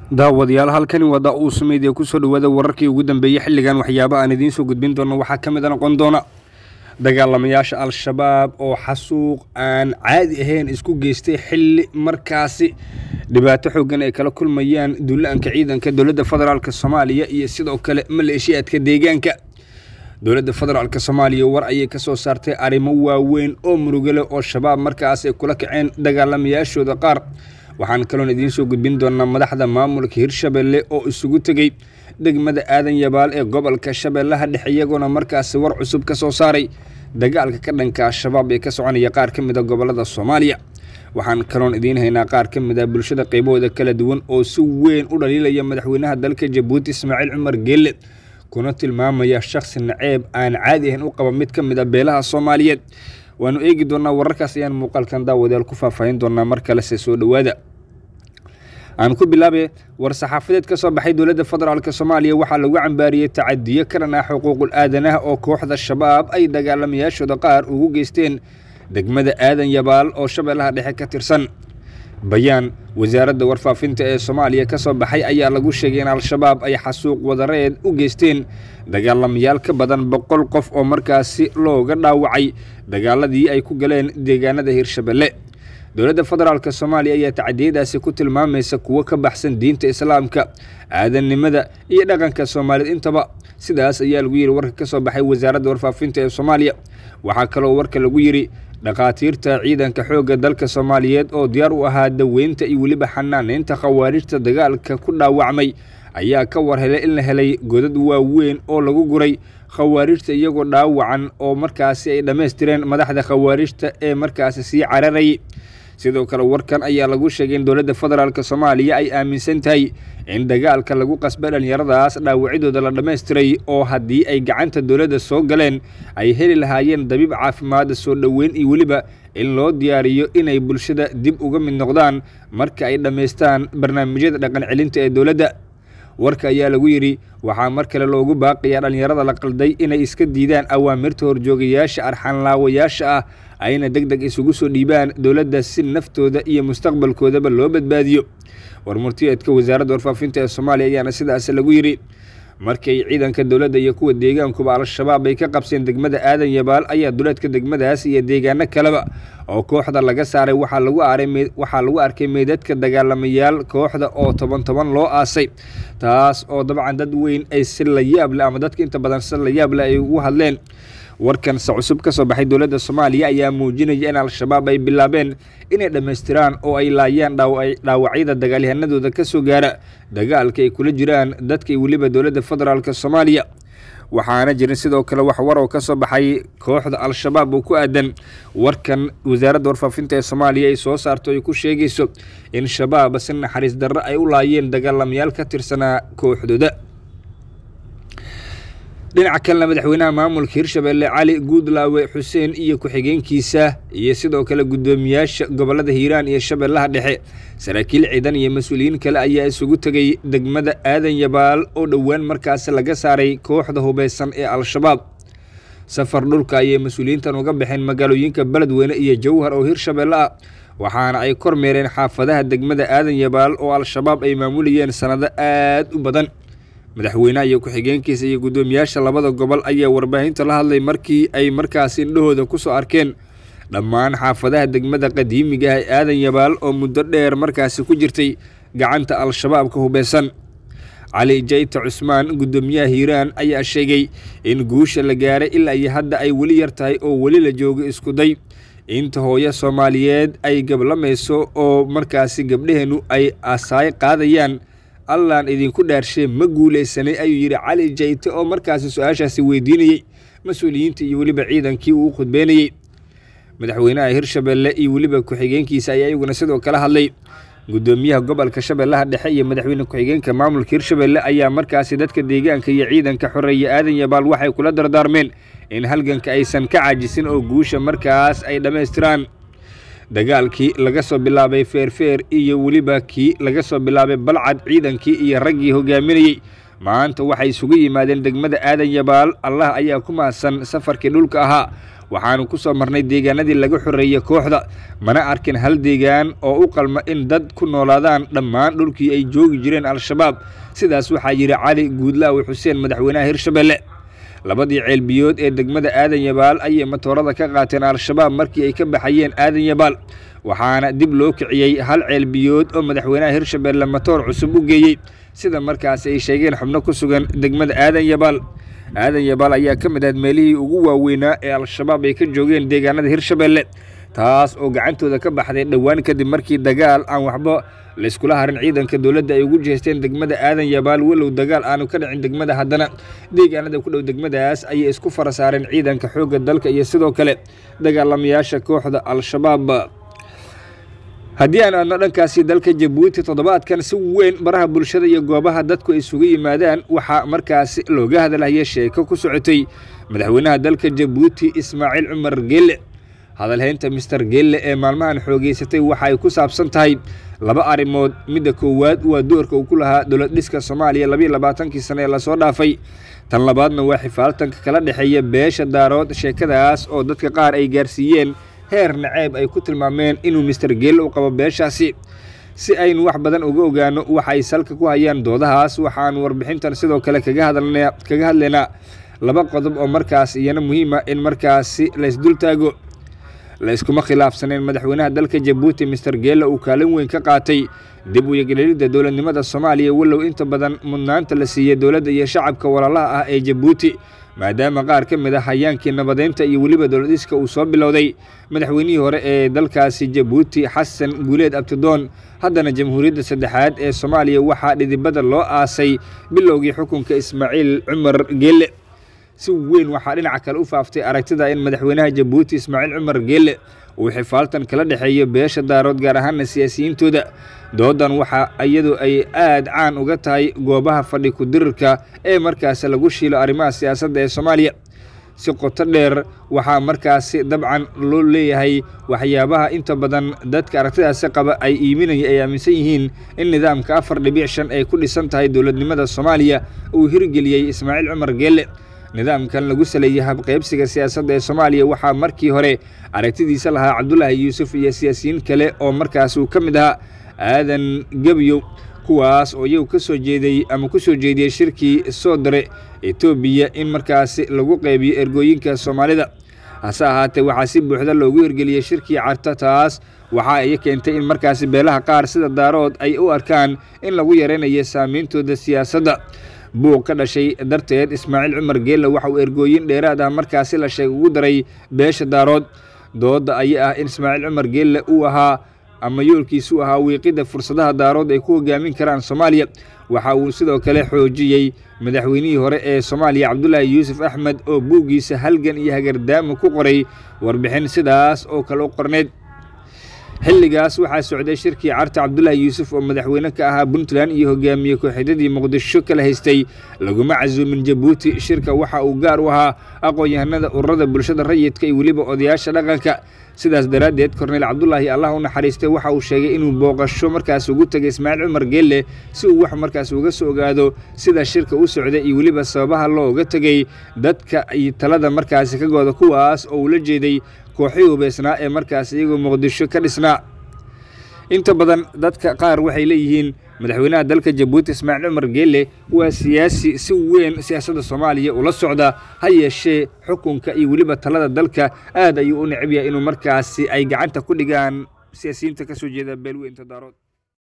daawadayaal halkani waa daa-uus media kusoo dhawaada wararkii ugu dambeeyey xilligan waxyaaba aan idiin soo gudbin doono waxaa ka mid a noqon doona dagaalamayaasha al-shabaab oo xasuuq aan caadi ahayn isku geystay xilli markaasi dhibaato xoogan ay kala kulmayaan duulaanka ciidanka dowladda federaalk soomaaliya iyo sidoo kale maleeshiyaadka deegaanka dowladda federaalk soomaaliya war ayay ka soo saartay arrimo waaweyn oo murugale oo shabaab markaas ay kula kaceen dagaalamayaashooda qaar waxaan kaloon idiin soo gudbin doonaa madaxda maamulka hirshabelle oo isugu tegey degmada aadan yabaal ee gobolka shabeellaha dhexe iyagoona markaasi war cusub ka soo saaray dagaalka ka dhanka al-shabaab ee ka soconaya qaar ka mid a gobolada soomaaliya waxaan kaloon idiin haynaa qaar ka mid a bulshada qaybahooda kala duwan oo si weyn u dhaliilaya madaxweynaha dalka jabuuti ismaaciil cumar geelle kuna tilmaamaya shakhsi naceeb aan caadi ahayn u qaba mid ka mid a beelaha soomaaliyeed waanu eegi doonaa wararkaas ayaan muuqaalkan daawadayaal ku faahfaahin doonaa mar kalese soo dhowaada aan ku bilaabay war-saxaafadeed ka soo baxay dowladda federaalk soomaaliya waxaa lagu cambaariyey tacadiyo ka dhan ah xuquuqul aadanaha oo kooxda shabaab ay dagaalamayaashooda qaar ugu geysteen degmada aadan yabaal oo shabeellaha dhexe ka tirsan bayaan wasaaradda warfaafinta ee soomaaliya ka soo baxay ayaa lagu sheegay in al-shabaab ay xasuuq wadareed u geysteen dagaalamayaal ka badan boqol qof oo markaasi looga dhaawacay dagaaladii ay ku galeen deegaanada hirshabelle dowladda federaalk soomaaliya ayaa tacadiyadaasi ku tilmaamaysa kuwo ka baxsan diinta islaamka aadannimada iyo dhaqanka soomaaliyeed intaba sidaas ayaa lagu yidhi warka ka soo baxay wasaaradda warfaafinta ee soomaaliya waxaa kaloo warka lagu yidhi dhakhaatiirta ciidanka xoogga dalka soomaaliyeed oo diyaar u ahaa daweynta iyo weliba xanaaneynta khawaarijta dagaalka ku dhaawacmay ayaa ka war helay in la helay godad waaweyn oo lagu guray khawaarijta iyagoo dhaawacan oo markaasi ay dhammaystireen madaxda khawaarijta ee markaasi sii cararayay sidoo kale warkan ayaa lagu sheegay in dowladda federaalk soomaaliya ay aaminsan tahay in dagaalka lagu qasbay dhallinyaradaas dhaawacidooda la dhammaystiray oo haddii ay gacanta dowladda soo galeen ay heli lahaayeen dabiib caafimaada soo dhoweyn iyo weliba in loo diyaariyo inay bulshada dib uga mid noqdaan marka ay dhammaystaan barnaamijyada dhaqan celinta ee dowladda warka ayaa lagu yidhi waxaa mar kale loogu baaqiyaa dhallinyarada la qalday inay iska diidaan awaamirta horjoogayaasha arxanlaawayaasha ah ayna deg deg isugu soo dhiibaan dowladda si naftooda iyo mustaqbalkoodaba loo badbaadiyo warmurtiyeedka wasaaradda warfaafinta ee soomaaliya ayaana sidaas lagu yidhi markay ciidanka dowladda iyo kuwa deegaankuba al-shabaab ay ka qabseen degmada aadan yabaal ayaa duleedka degmadaas iyo deegaano kaleba oo kooxda laga saaray waxaa lagu arkay meydadka dagaalamayaal kooxda oo toban toban loo aasay taas oo dabcan dad weyn ay si la yaableh ama dadka inta badan si la yaableh ay ugu hadleen warkan se cusub ka soo baxay dowladda soomaaliya ayaa muujinaya in al-shabaab ay bilaabeen inay dhammaystiraan oo ay laayaan dhaawacyada dagaalyahanadooda ka soo gaara dagaalka ay kula jiraan dadka weliba dowladda federaalk soomaaliya waxaana jirin sidoo kale wax war oo ka soo baxay kooxda al-shabaab oo ku aadan warkan wasaaradda warfaafinta ee soomaaliya ay soo saarto ay ku sheegayso in shabaab si naxariis darro ay u laayeen dagaalamayaal ka tirsanaa kooxdooda dhinaca kalena madaxweynaha maamulka hirshabelle cali guudlaawe xuseen iyo ku-xigeenkiisa iyo sidoo kale guddoomiyaasha gobolada hiiraan iyo shabeellaha dhexe saraakiil ciidan iyo mas-uuliyiin kale ayaa isugu tegay degmada aadan yabaal oo dhowaan markaasi laga saaray kooxda hubeysan ee al-shabaab safar dhulka ayay mas-uuliyiintan uga baxeen magaalooyinka beledweyne iyo jowhar oo hirshabelle ah waxaana ay kormeereen xaafadaha degmada aadan yabaal oo al-shabaab ay maamulayeen sannado aad u badan madaxweynaha iyo ku-xigeenkiisa iyo guddoomiyaasha labada gobol ayaa warbaahinta la hadlay markii ay markaasi indhahooda ku soo arkeen dhammaan xaafadaha degmada qadiimiga ah ee aadan yabaal oo muddo dheer markaasi ku jirtay gacanta al-shabaabka hubeysan cali jayta cusmaan guddoomiyaha hiiraan ayaa sheegay in guusha la gaaray ilaa iyo hadda ay weli yar tahay oo weli la joogo iskuday inta hooyo soomaaliyeed ay gablamayso oo markaasi gabdhaheennu ay asaay qaadayaan allaan idinku dhaarshe ma guulaysanay ayuu yidhi cali jayte oo markaasi su-aashaasi weydiinayey mas-uuliyiinta iyo weliba ciidankii uu khudbeynayey madaxweynaha hirshabelle iyo weliba ku-xigeenkiisa ayaa iyaguna sidoo kala hadlay guddoomiyaha gobolka shabeellaha dhexe iyo madaxweyne ku-xigeenka maamulka hirshabelle ayaa markaasi dadka deegaanka iyo ciidanka xoreeya aadan yabaal waxay kula dardaarmeen in halganka aysan ka caajisin oo guusha markaas ay dhammaystiraan dagaalkii laga soo bilaabay feerfeer iyo weliba kii laga soo bilaabay balcad ciidankii iyo raggii hogaaminayey maanta waxay isugu yimaadeen degmada aadan yabaal allah ayaa ku mahadsan safarkii dhulka ahaa waxaanu ku soo marnay deegaanadii laga xoreeyey kooxda mana arkin hal deegaan oo u qalma in dad ku noolaadaan dhammaan dhulkii ay joogi jireen al-shabaab sidaas waxaa yidhi cali guudlaawi xuseen madaxweynaha hirshabelle labadii ceelbiyood ee degmada aadan yabaal ayay matoorada ka qaateen al-shabaab markii ay ka baxayeen aadan yabaal waxaana dib loo kiciyey hal ceelbiyood oo madaxweynaha hirshabelle matoor cusub u geeyey sida markaasi ay sheegeen xubno ku sugan degmada aadan yabaal aadan yabaal ayaa ka mid ahayd meelihii ugu waaweynaa ee al-shabaab ay ka joogeen deegaanada hirshabelle taas oo gacantooda ka baxday dhowaan kadib markii dagaal aan waxba layskula harin ciidanka dowladda ay ugu jeesteen degmada aadan yabaal walow dagaal aanu ka dhicin degmada haddana deegaanada ku dhow degmadaas ayay isku fara saareen ciidanka xoogga dalka iyo sidoo kale dagaalamayaasha kooxda al-shabaab haddii aan aadno dhankaasi dalka jabuuti toddobaadkan si weyn baraha bulshada iyo goobaha dadku ay isugu yimaadaan waxaa markaasi looga hadalhaya sheeko ku socotay madaxweynaha dalka jabuuti ismaaciil cumar gelle hadalhaynta mister gelle ee maalmahan xoogeysatay waxa ay ku saabsan tahay laba arrimood midda koowaad waa doorka uu ku lahaa dowlad dhiska soomaaliya labayo labaatankii sane ee lasoo dhaafay tan labaadna waa xifaaltanka kala dhexeeya beesha daarood sheekadaas oo dadka qaar ay gaarsiiyeen heer naceeb ay ku tilmaameen inuu mister gelle u qabo beeshaasi si aynu wax badan uga ogaano waxa ay salka ku hayaan doodahaas waxaanu warbixintan sidoo kale kaga hadalna kaga hadlaynaa laba qodob oo markaas iyana muhiima in markaasi laysdul taago la iskuma khilaafsaneen madaxweynaha dalka jabuuti mister gelle uu kaalin weyn ka qaatay dib u yagleelidda dowladnimada soomaaliya walow inta badan mudnaanta la siiyey dowladda iyo shacabka walaalaha ah ee jabuuti maadaama qaar ka mid ah hayaankii nabadeynta iyo weliba dowladiska uu soo bilowday madaxweynihii hore ee dalkaasi jabuuti xasan guuleed abtidoon haddana jamhuuriyadda saddexaad ee soomaaliya waxaa dhidibada loo aasay bilowgii xukunka ismaaciil cumar gelle si weyn waxaa dhinaca kale u faaftay aragtida in madaxweynaha jabuuti ismaaciil cumar gelle uu xifaaltan kala dhexeeyo beesha daarood gaar ahaana siyaasiyiintooda doodan waxa iyadu ay aad caan uga tahay goobaha fadhi ku-dirirka ee markaasi lagu shiilo arrimaha siyaasadda ee soomaaliya si qoto dheer waxaa markaasi dabcan loo leeyahay waxyaabaha inta badan dadka aragtidaasi qaba ay iiminaya ay aaminsan yihiin in nidaamka afar dhibic shan ay ku dhisan tahay dowladnimada soomaaliya uu hirgeliyey ismaaciil cumar gelle nidaamkan lagu saleeyey habqaybsiga siyaasadda ee soomaaliya waxaa markii hore aragtidiisa lahaa cabdulaahi yuusuf iyo siyaasiyiin kale oo markaas uu ka mid ahaa aadan gebyo kuwaas oo iyagu ka soo jeeday ama ku soo jeediyey shirkii soo dare etoobiya in markaasi lagu qaybiyo ergooyinka soomaalida hase ahaatee waxaa si buuxda loogu hirgeliyey shirkii carta taas waxa ay keentay in markaasi beelaha qaar sida daarood ay u arkaan in lagu yaraynayo saameyntooda siyaasadda buuq ka dhashay darteed ismaaciil cumar geelle waxa uu ergooyin dheeraad ah markaasi la sheeg ugu daray beesha daarood doodda ayaa ah in ismaaciil cumar geelle uu ahaa ama yoolkiisu ahaa wiiqidda fursadaha daarood ay ku hogaamin karaan soomaaliya waxa uu sidoo kale xoojiyey madaxweynihii hore ee soomaaliya cabdulaahi yuusuf axmed oo buuggiisa halgan iyo hagardaamo ku qoray warbixin sidaas oo kale u qorneyd xilligaas waxaa socday shirkii carta cabdulaahi yuusuf oo madaxweyne ka ahaa puntland iyo hogaamiye kooxidadii muqdisho kala haystay laguma casuumin jabuuti shirka waxa uu gaar u ahaa aqoon-yahanada ururada bulshada rayidka iyo weliba odayaasha dhaqanka sidaas daraaddeed korneyl cabdulaahi allah u naxariistay waxa uu sheegay inuu booqasho markaas ugu tegay ismaaciil cumar geelle si uu wax markaas uga soo ogaado sida shirka u socday iyo weliba sababaha looga tegay dadka iyo talada markaasi ka gooda kuwaas oo uu la jeeday kooxii hubeysnaa ee markaas iyagoo muqdisho ka dhisnaa inta badan dadka qaar waxay leeyihiin madaxweynaha dalka jabuuti ismaaciil cumar geelle waa siyaasi si weyn siyaasadda soomaaliya ula socda ha yeeshee xukunka iyo weliba talada dalka aad ayuu u necab yahay inuu markaasi ay gacanta ku dhigaan siyaasiyiinta ka soo jeeda beelweynta daarood